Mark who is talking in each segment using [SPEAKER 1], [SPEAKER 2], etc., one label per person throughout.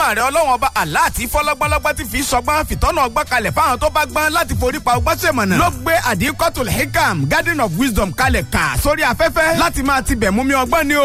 [SPEAKER 1] mímọ̀ rẹ̀ ọlọ́wọ́n ọba Allah àti fọlọ́gbọ́lọ́gbọ́ ti fi sọgbọ́n fìtọ́nà ọgbọ́n kalẹ̀ fáwọn tó bá gbọ́n láti forí pa ọgbọ́n sèmọ̀nà. ló gbé àdìkọ́tò hikam garden of wisdom kalẹ̀ kà sórí afẹ́fẹ́ láti máa ti bẹ̀ mú mi ọgbọ́n ni o.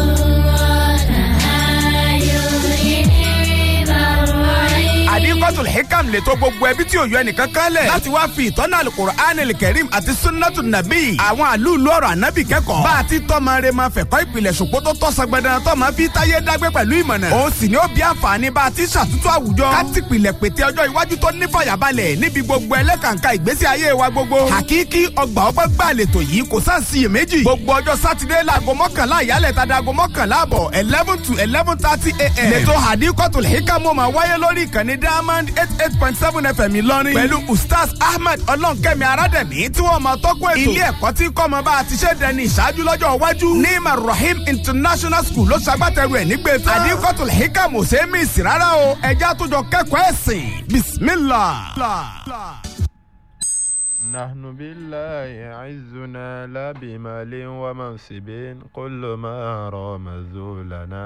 [SPEAKER 1] àdìkọ́tò hikam lè tó gbogbo ẹbí tí ò yọ ẹnìkan kan lẹ̀ láti wá fi ìtọ́nà alukur'an kẹrim àti sunnatu nabi àwọn àlùlù ọ̀rọ̀ ànábì kẹ́kọ̀ọ́ bá a ti tọ́mọ rẹ máa fẹ̀kọ́ ìpìlẹ̀ ṣùgbọ́n tó tọ́ sọgbẹ́dẹ́ tọ́mọ fi táyé dágbé pẹ̀lú ìmọ̀nà òun sì ni ó bí àǹfààní bá a ti ṣàtúntò àwùjọ ká ti pìlẹ̀ pété ọjọ́ iwájú tó ní fàyàbalẹ̀ níbi gbogbo ẹlẹ́kàǹkà ìgbésí ayé wa gbogbo hakiki ọgbà ọgbẹ́ gbà lẹ́tọ̀ yìí kò sáà sí iyèméjì gbogbo ọjọ́ sátidé láago mọ́kànlá ìyálẹ̀ tàdá aago mọ́kànlá àbọ̀ eleven to eleven thirty a.m. lẹ́tọ̀ hadikotul hikamu máa wáyé lórí ìkànnì diamond eight eight point seven fm ìlọrin pẹ̀lú ustaz ahmed ọlọ́nkẹ́mi arádẹ̀mí tí wọ́n máa tọ́kọ̀ ètò ilé ẹ̀kọ́ tí kọ́ ọmọ bá a ti ṣe dẹni ìṣáájú lọ́jọ́ iwájú ní marahim international school ló ṣagbátẹrù ẹ̀ nígbè tán hadikotul hikamu ò ṣe é mí ìsì rárá o ẹ̀jẹ̀ àtúnjọ kẹ́kọ̀ọ́ ẹ̀sìn bismillah.
[SPEAKER 2] نحن بالله عزنا لا بمال ومنصب كل ما رمز لنا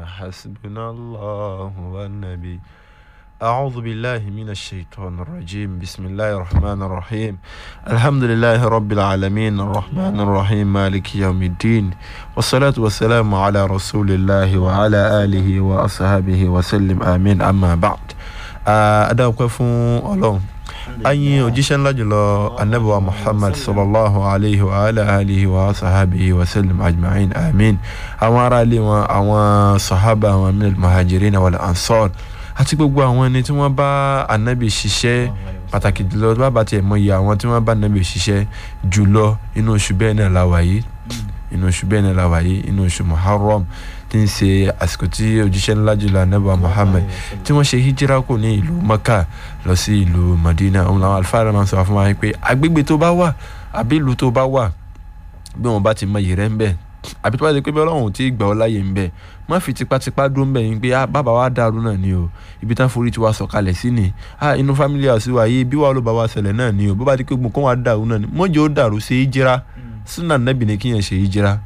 [SPEAKER 2] حسبنا الله والنبي أعوذ بالله من الشيطان الرجيم بسم الله الرحمن الرحيم الحمد لله رب العالمين الرحمن الرحيم مالك يوم الدين والصلاة والسلام على رسول الله وعلى آله وأصحابه وسلم آمين أما بعد أدعوك فون الله ayin òjíṣẹ́ ńlá jùlọ anabiwa muhammad sallallahu alayhi wa alayhi wa sahabihi wa sallam ajma'in amin àwọn ará ilé wọn àwọn sahaba àwọn minal muhajirin wal ansar àti gbogbo àwọn ẹni tí wọ́n bá anabi ṣiṣẹ́ pàtàkì jùlọ bá bá tiẹ̀ mọ iye àwọn tí wọ́n bá anabi ṣiṣẹ́ jùlọ inú oṣù bẹ́ẹ̀ náà la wà yìí inú oṣù bẹ́ẹ̀ náà la wà yìí inú oṣù muharram tí ń ṣe àsìkò tí òjíṣẹ́ ńlá jùlọ anabi muhammad tí wọ́n ṣe hijira kù ní ìlú maka lọ sí ìlú madina òun làwọn alifáàrà máa ń sọ fún wa pé agbègbè tó bá wà àbí ìlú tó bá wà bí wọn bá ti mọ ìrẹ́ ń bẹ̀ àbí tó bá ti pé bí ọlọ́run ti gbà ọ́ láàyè ń bẹ̀ má fi tipátipá dún bẹ̀ yín pé bàbá wa dàrú náà ni o ibi tán forí tiwa sọ̀kalẹ̀ sí ni inú family house wa yìí bí wàá ló bá wa ṣẹlẹ̀ náà ni o bó bá ti pé gbogbo kó wa dàrú náà ni mọ́jọ́ ó dàrú ṣe hijira súnà nẹ́bì ni kíyàn ṣe hijira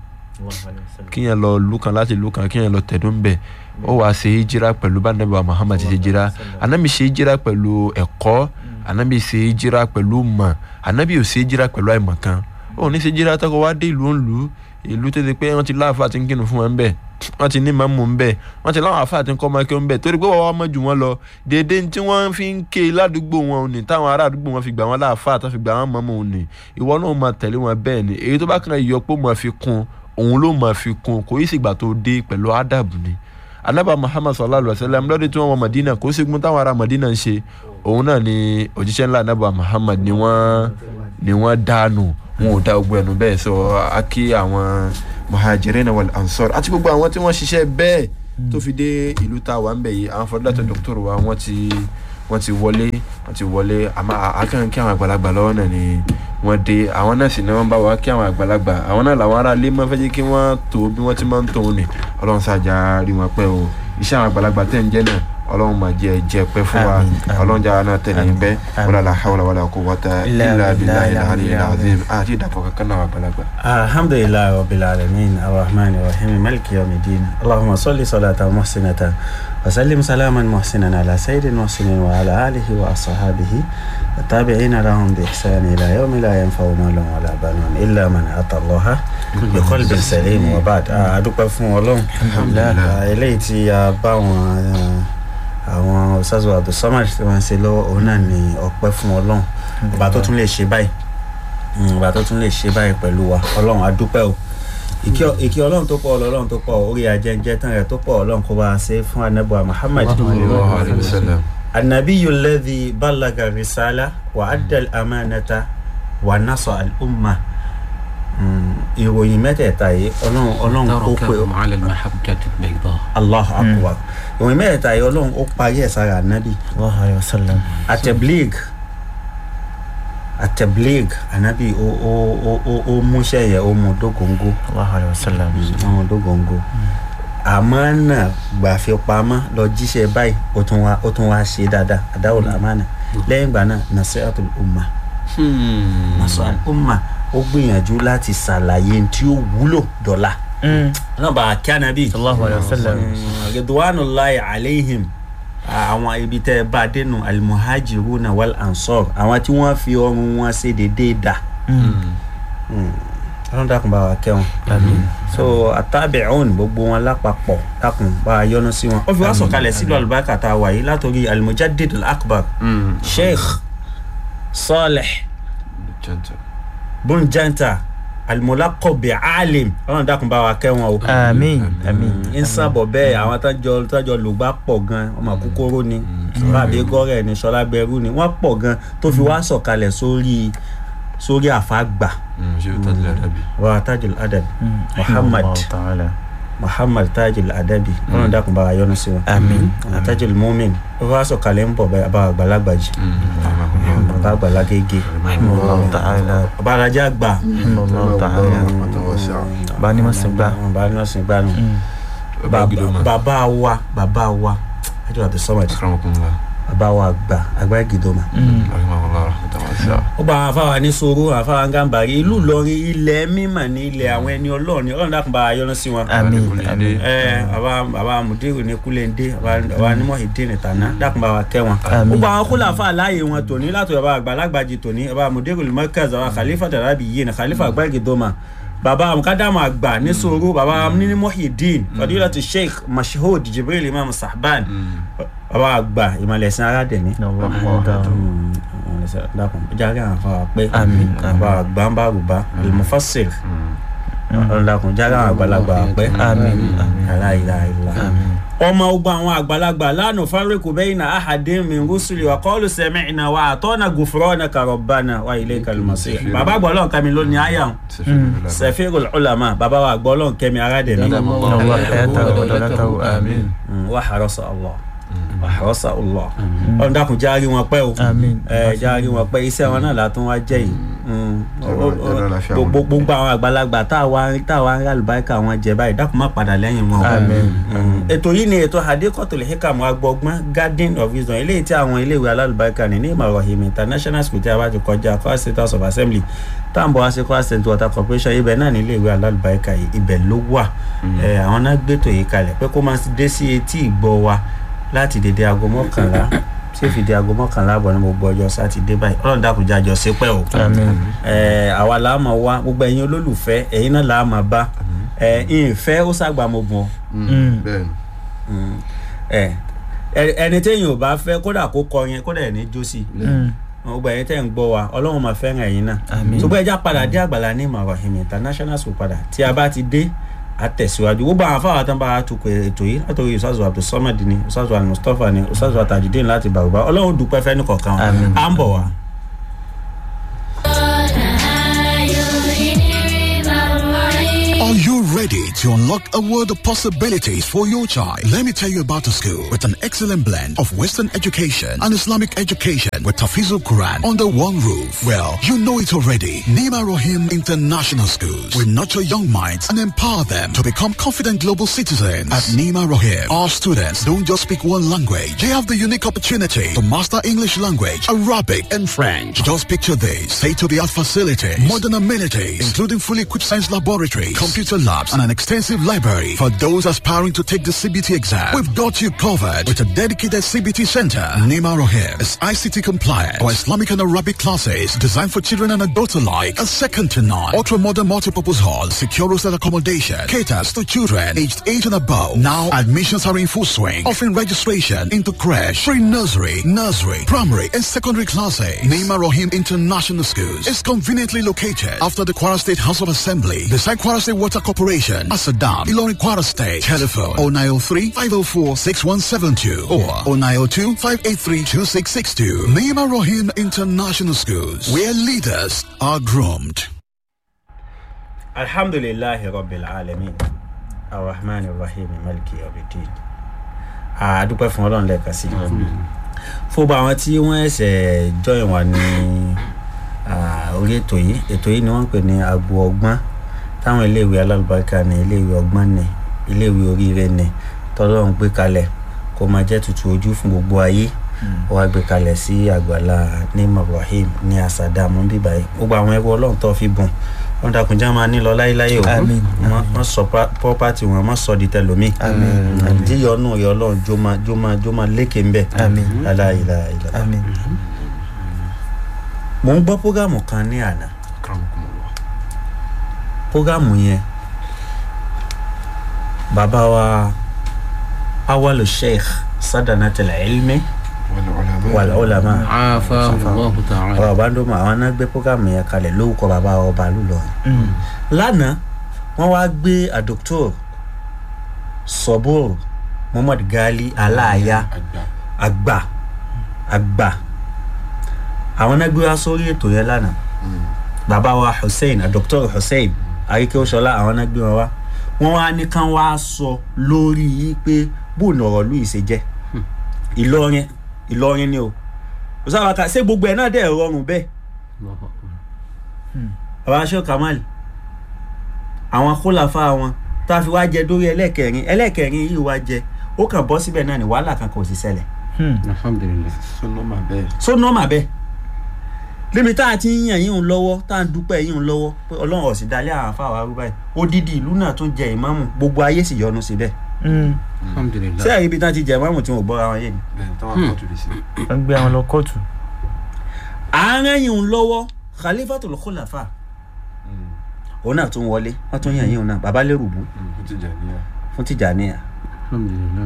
[SPEAKER 2] kíyàn lọ lùkàn láti lùkàn kíyàn lọ tẹ̀dún bẹ̀ ó wàá ṣe hijira pẹ̀lú bá nàbẹ̀ wa muhammad ṣe hijira anabi ṣe hijira pẹ̀lú ẹ̀kọ́ anabi ṣe hijira pẹ̀lú mọ̀ anabi ò ṣe hijira pẹ̀lú àìmọ̀kan ó ní ṣe hijira tọkọ wá dé ìlú ńlú ìlú tó ti pé wọ́n ti láàfáà ti ń kírun fún wọn bẹ́ẹ̀ wọ́n ti ní màmú ń bẹ́ẹ̀ wọ́n ti láwọn àfáà ti ń kọ́ ọmọ ẹkẹ́ ń bẹ́ẹ̀ torí pé wọ́n wá mọ̀ jù wọ́n lọ dédé tí wọ́n fi ń ké ládùúgbò wọn ò ní táwọn ará àdúgbò wọn fi gbà wọ́n láàfáà tó fi gbà wọ́n mọ̀mọ́ ò ní ìwọ náà máa tẹ̀lé wọn bẹ́ẹ̀ ni èyí tó bá kàn yọ pé máa fi kún òun ló máa fi kún kò í sì gbà tó dé pẹ̀lú ádàbù ni anaba muhammad sallallahu alaihi wa sallam lọ́dún tí wọ́n wọ madina kò sí gun táwọn ará madina ń ṣe òun náà ni òjíṣẹ́ ńlá anaba muhammad ni wọ́n ni wọ́n dànù wọn ò da ogun ẹnu bẹ́ẹ̀ sọ akí àwọn muhajirin wal ansar àti gbogbo àwọn tí wọ́n ṣiṣẹ́ bẹ́ẹ̀ tó fi dé ìlú tá a wà ń bẹ̀ yìí àwọn fọdúlàtọ̀ dọ́kítọ̀rù wa wọ́n ti wọ́n ti wọlé wọ́n ti wọlé àmọ́ akẹ́kọ̀ọ́ kí àwọn àgbàlagbà lọ́wọ́ náà ni wọ́n dé àwọn náà sì ni wọ́n bá wa kí àwọn àgbàlagbà àwọn náà làwọn ará ilé máa fẹ́ jẹ́ kí wọ́n tó bí wọ́n ti máa ń tóun ni ọlọ́run ṣàjà rí wọn pẹ́ o iṣẹ́ àwọn àgbàlagbà tẹ̀ ń jẹ́ náà ọlọ́run máa jẹ jẹ pẹ́ fún wa ọlọ́run jára náà tẹ̀lé ń bẹ́ wala la hawla wala quwwata illa billahi al-aliyyil azim àti ìdàpọ̀ kankan náà àgbàlagbà.
[SPEAKER 3] alhamdulilayi rabbil alamin arrahman arrahim maliki yawmiddin allahumma salli salatan muhsinatan wa sallim salaman muhsinan ala sayyidin muhsinin wa ala alihi wa ashabihi wa tabi'ina lahum bi ihsani ila yawmi la yanfa'u malun wala banun illa man ata allaha bi qalbin salim wa ba'd a dúpẹ́ fún Ọlọ́run alhamdulilayi eléyìí tí a bá wọn àwọn ọ̀sáàzù abdulsamad tí wọ́n ń ṣe lọ́wọ́ òun náà ni ọpẹ́ fún ọlọ́run ọba tó tún lè ṣe báyìí ọba tó tún lè ṣe báyìí pẹ̀lú wa ọlọ́run adúpẹ́ o ìkí ọlọ́run tó pọ̀ ọlọ́run tó pọ̀ orí ajẹ́njẹ́ tán rẹ̀ tó pọ̀ ọlọ́run kó bá a ṣe fún anabu muhammad anabi yulẹ́dì balaga risala wa adal amanata wa nasa al-umma ìròyìn mẹ́tẹ̀ẹ̀ta yìí ọlọ́run ọlọ́run ó pè
[SPEAKER 4] تركهم على المحجة البيضاء
[SPEAKER 3] allah akbar ìròyìn mẹ́tẹ̀ẹ̀ta yìí ọlọ́run ó parí ẹ̀ sára anabi
[SPEAKER 5] sallallahu alayhi wa sallam.
[SPEAKER 3] ateblig ateblig anabi ó ó ó ó ó múṣẹ́ yẹn ó mú dógóńgó
[SPEAKER 5] sallallahu alayhi wa sallam.
[SPEAKER 3] ó mú dógóńgó àmánà gbàfipamọ́ lọ jíṣẹ́ báyìí ó tún wá ó tún wá ṣe dáadáa adáwòl àmánà lẹ́yìn ìgbà náà nasihatul umma nasihatul umma ó gbìyànjú láti ṣàlàyé tí ó wúlò dọ́là náà bá a kí anabi
[SPEAKER 5] sallallahu alayhi wa sallam.
[SPEAKER 3] ridwanullahi alayhim àwọn ibi tẹ́ ẹ bá dénú alimuhajiruna wal ansor àwọn tí wọ́n fi ọrùn wọn ṣe déédéé dà ọlọ́run dákun bá wa kẹ́ wọn. so atabi'un gbogbo wọn lápapọ̀ dákun bá a yọ́nú sí wọn. ó fi wá sọ̀kalẹ̀ sílùú alùbáríkà tá a wà yìí látòrí alimujaddid al-akbar sheikh saleh
[SPEAKER 2] Gentle.
[SPEAKER 3] bunjanta alimulakobi alim ọlọ́run dákun bá wa kẹ́ wọn o.
[SPEAKER 5] àmín àmín
[SPEAKER 3] ń sábọ̀ bẹ́ẹ̀ àwọn tájọ tájọ lùgbà pọ̀ gan ọmọ kúkúrú ni rabi gọ́rẹ̀ ni sọlá gbẹrú ni wọ́n pọ̀ gan tó fi wá sọ̀kalẹ̀ sórí sórí àfàgbà
[SPEAKER 2] Mm, ṣé o tàbí àdàbí.
[SPEAKER 3] wa tajul adabi muhammad
[SPEAKER 5] Allah ta'ala
[SPEAKER 3] muhammad tajul adabi ọlọ́run dákun bá wa yọ́nú sí wọn.
[SPEAKER 5] àmín
[SPEAKER 3] tajul mumin ó wá sọ̀kalẹ̀ ń bọ̀ bẹ́ẹ̀ bá àgbàlagbà jì bá àgbàlá gègé
[SPEAKER 5] Allah ta'ala
[SPEAKER 3] bá arajà gbà
[SPEAKER 5] Allah ta'ala bá ní mọ̀ sí gbà
[SPEAKER 3] bá ní ọ̀sìn gbà nù.
[SPEAKER 2] bàbá gidi ma.
[SPEAKER 3] bàbá wa bàbá wa ajọ́ àti sọ́mọ̀dì
[SPEAKER 2] akramakumullah.
[SPEAKER 3] bàbá wa gbà àgbà ìgìdọ́mà.
[SPEAKER 2] rahimahullah rahmatan wasi'a.
[SPEAKER 3] ó bá àwọn afáwa ní soro àwọn afáwa gàmbàrí ìlú Ìlọrin ilẹ̀ mímọ̀ ní ilẹ̀ àwọn ẹni ọlọ́ọ̀ni ọlọ́run dákun bá a yọ́nú sí wọn.
[SPEAKER 5] àmín àmín
[SPEAKER 3] ẹ bàbá bàbá mudiru ní kúlẹ̀ndé bàbá nímọ̀ ìdí ní tànà dákun bá wa kẹ́ wọn.
[SPEAKER 5] Àmín.
[SPEAKER 3] ó bá àwọn kúlà fà láàyè wọn tòní látọ̀ bàbá àgbàlagbàjì tòní bàbá mudiru mọ́kàz bàbá khalifa darabi yìí ní khalifa gbàgídọ́mà bàbá mukadamu àgbà ní soro bàbá nímọ̀ ìdí fadilatu sheikh mashhood jibril imam sahban bàbá àgbà ìmọ̀lẹ́sìn aládẹ̀mí
[SPEAKER 5] Allah ta'ala
[SPEAKER 3] dákun jáde àwọn afáwà pé
[SPEAKER 5] Àmín,
[SPEAKER 3] àbá gbàǹbàrúbá al-mufassir ọlọ́dàkùn jáde àwọn àgbàlagbà pé
[SPEAKER 5] àmín àmín
[SPEAKER 3] aláìláìlá.
[SPEAKER 5] àmín
[SPEAKER 3] ọmọ ogun àwọn àgbàlagbà lánàá fáríkù bẹ́yìnà ahadin min rusuli wa qalu sami'na wa atana ghufranaka rabbana wa ilaykal masir. bàbá àgbà ọlọ́run kẹ́mi ló ní àyà wọn safirul ulama bàbá wa àgbà ọlọ́run kẹ́mi aládẹ̀mí.
[SPEAKER 5] Allah hayatahu wa dalatahu àmín
[SPEAKER 3] wa harasa Allah wa harasa Allah. ọlọ́dàkùn jáde wọn pẹ́ o
[SPEAKER 5] àmín
[SPEAKER 3] ẹ jáde wọn pé iṣẹ́ wọn náà látún wá jẹ́ yìí Mm.
[SPEAKER 2] Ọlọ́run jẹ́ lálàáfíà wọn.
[SPEAKER 3] gbogbo gbogbo àwọn àgbàlagbà táwa táwa ń rà lùbáríkà wọn jẹ báyìí dákun má padà lẹ́yìn wọn. o.
[SPEAKER 5] Àmín.
[SPEAKER 3] Mm. ètò yìí ni ètò hadikotul hikam agbọgbọn garden of wisdom eléyìí tí àwọn iléèwé alálùbáríkà ní ní ìmọ̀ràn international school tí a bá ti kọjá Kwara State House of Assembly táǹbọ̀ wá sí Kwara State Water Corporation ibẹ̀ náà ní iléèwé alálùbáríkà yìí ibẹ̀ ló wà Ẹ, àwọn náà gbẹ́tò yìí kalẹ̀ pé kó máa dé sí etí ìgbọ́ wa láti dédé aago mọ́kànlá tí ó fi di aago mọ́kànlá àbọ̀ ní gbogbo ọjọ́ sátidé báyìí ọlọ́run dákun jájọ sí pẹ́ o
[SPEAKER 5] àmín
[SPEAKER 3] ẹ àwa là á máa wá gbogbo ẹ̀yin olólùfẹ́ ẹ̀yin náà là á máa bá ẹ ìfẹ́ ó ṣàgbàmọ̀gbọ̀n
[SPEAKER 2] bẹ́ẹ̀ni.
[SPEAKER 3] ẹ ẹ- ẹni téèyàn ò bá fẹ́ kódà kó kọrin kódà ẹ̀ ní jó sí i gbogbo ẹ̀yin tẹ́ ń gbọ́ wa ọlọ́run máa fẹ́ràn ẹ̀yin náà
[SPEAKER 5] Àmín.
[SPEAKER 3] ṣùgbọ́n ẹja padà dé àgbàlá ní ìmọ̀ràn international school padà tí a bá ti dé àtẹ̀síwájú gbogbo àwọn afáwọn tán bá a tukọ̀ ètò yìí látọ̀rí usazu abdulsamad ni usazu almustapha ni usazu atajudeen láti bàrùbá ọlọ́run dúpẹ́ fẹ́ ní kọ̀ọ̀kan wa.
[SPEAKER 5] Àmín.
[SPEAKER 3] à ń bọ̀ wá.
[SPEAKER 6] Are you ready to unlock a world of possibilities for your child? Let me tell you about a school with an excellent blend of Western education and Islamic education with Tafizul Quran under one roof. Well, you know it already. Nima Rohim International Schools will nurture young minds and empower them to become confident global citizens. At Nima Rohim, our students don't just speak one language. They have the unique opportunity to master English language, Arabic, and French. Just picture this. State-of-the-art facilities, modern amenities, including fully equipped science laboratories, computer labs, and an extensive library. For those aspiring to take the CBT exam, we've got you covered with a dedicated CBT center. Nima Rohim is ICT compliant for Islamic and Arabic classes designed for children and adults alike. A second to none. Ultra-modern multipurpose hall, secure hostel accommodation, caters to children aged 8 and above. Now admissions are in full swing, offering registration into crash, pre-nursery, nursery, primary, and secondary classes. Nima Rohim International Schools is conveniently located after the Kwara State House of Assembly, beside Kwara State Water Corporation, Asadam, Ilorin Kwara State. Telephone 0903 504 6172 or 0902 583 2662. Nima Rohim International Schools, where leaders are groomed.
[SPEAKER 3] alhamdulilahi rabbil alamin arrahman arrahim maliki yawmiddin a dúpẹ́ fún ọlọ́run lẹ́ẹ̀kan sí i fún gbogbo àwọn tí wọ́n ẹ̀sẹ̀ join wa ní ah, orí ètò yìí ètò yìí ni wọ́n ń pè ní agbo ọgbọ́n táwọn iléèwé alálùbáríkà ní iléèwé ọgbọ́n ní iléèwé oríire ní tọ́lọ́run gbé kalẹ̀ kó máa jẹ́ tutù ojú fún gbogbo ayé ó wá gbé kalẹ̀ sí àgbàlá ní ibrahim ní asada mú bíbáyìí gbogbo àwọn ẹrú ọlọ́run tó fi bùn wọn dàkúnjá máa ní lọ láéláé o
[SPEAKER 5] Àmín.
[SPEAKER 3] Wọ́n- wọ́n sọ pa- property wọn wọ́n sọ di tẹlomi
[SPEAKER 5] Àmín. Àmín.
[SPEAKER 3] díyọnù rẹ Ọlọ́run jó máa jó máa jó máa lékè ń bẹ
[SPEAKER 5] Àmín.
[SPEAKER 3] aláìláìlá.
[SPEAKER 5] Àmín.
[SPEAKER 3] mo ń gbọ́ prógámù kan ní àná
[SPEAKER 4] Akramakumullah.
[SPEAKER 3] prógámù yẹn bàbá wa awalu sheikh sadanatul ilmi wal ulama
[SPEAKER 4] Afahu Allahu ta'ala.
[SPEAKER 3] ọ̀rọ̀ bá ń dó mọ́ àwọn náà gbé prógámù yẹn kalẹ̀ lórúkọ bàbá ọba lùlọrin
[SPEAKER 5] Mm.
[SPEAKER 3] lánàá wọ́n wá gbé àdókítọ̀ sọ́bùrù muhammad gali aláàyá
[SPEAKER 4] Àgbà.
[SPEAKER 3] àgbà àgbà àwọn náà gbé wá sórí ètò yẹn lánàá bàbá wa hussein àdókítọ̀ hussein àríkèwòsọlá àwọn náà gbé wọn wá wọn wá ní kán wá sọ lórí yìí pé bóun ọ̀rọ̀ lùyìí ṣe jẹ́ ìlọrin ìlọrin ni o òsàbàkà ṣé gbogbo ẹ̀ náà dẹ̀ rọrùn bẹ́ẹ̀
[SPEAKER 4] Allahu akbar.
[SPEAKER 3] bàbá aṣọ kamal àwọn kólàfà wọn tá a fi wá jẹ dórí ẹlẹ́kẹrin ẹlẹ́kẹrin yìí wá jẹ ó kàn bọ́ síbẹ̀ náà ní wàhálà kan kò sí ṣẹlẹ̀
[SPEAKER 5] Hmm.
[SPEAKER 4] Alhamdulillah.
[SPEAKER 2] sọnọmà bẹ́ẹ̀.
[SPEAKER 3] so nọ́ọ̀mà bẹ́ẹ̀ lébi tá a ti ń yàn yín un lọ́wọ́ tá a ń dúpẹ́ yín un lọ́wọ́ pé ọlọ́run ọ̀sìn dalẹ́ àwọn afáwọn arúgbó yìí odidi ìlú náà tún jẹ ìmáàmù gbogbo ayé sì yọnu síbẹ̀
[SPEAKER 5] Mm.
[SPEAKER 4] Alhamdulillah.
[SPEAKER 3] ṣé àyè ibi tá a ti jẹ ìmáàmù tí wọn ò bọ́ra wọn yé ni.
[SPEAKER 2] bẹ́ẹ̀ táwọn
[SPEAKER 4] Hmm.
[SPEAKER 2] akọ́tù lè sí.
[SPEAKER 5] wọ́n gbé àwọn lọ kóòtù.
[SPEAKER 3] àárín yín un lọ́wọ́ khalifatul khulafa òun náà tún wọlé wọ́n tún yàn yín un náà bàbá lérùbù
[SPEAKER 2] ó ti jà níyà.
[SPEAKER 3] fún tìjànìyà
[SPEAKER 4] Alhamdulillah.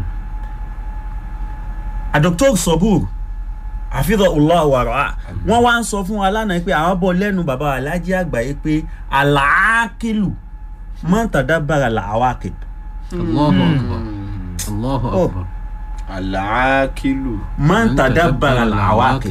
[SPEAKER 3] àdókítọ̀ sọ́bùr àfihàn ọlọ́wàrà wọ́n wá ń sọ fún wa lánàá pé àwọn bọ̀ lẹ́nu bàbá alájí àgbáyé pé àlàákìlù mọ́tàdábàrà làwákì
[SPEAKER 4] Allahu akbar. Allahu
[SPEAKER 3] Oh.
[SPEAKER 4] akbar.
[SPEAKER 2] àlàákìlù.
[SPEAKER 3] mọ́tàdábàrà làwákì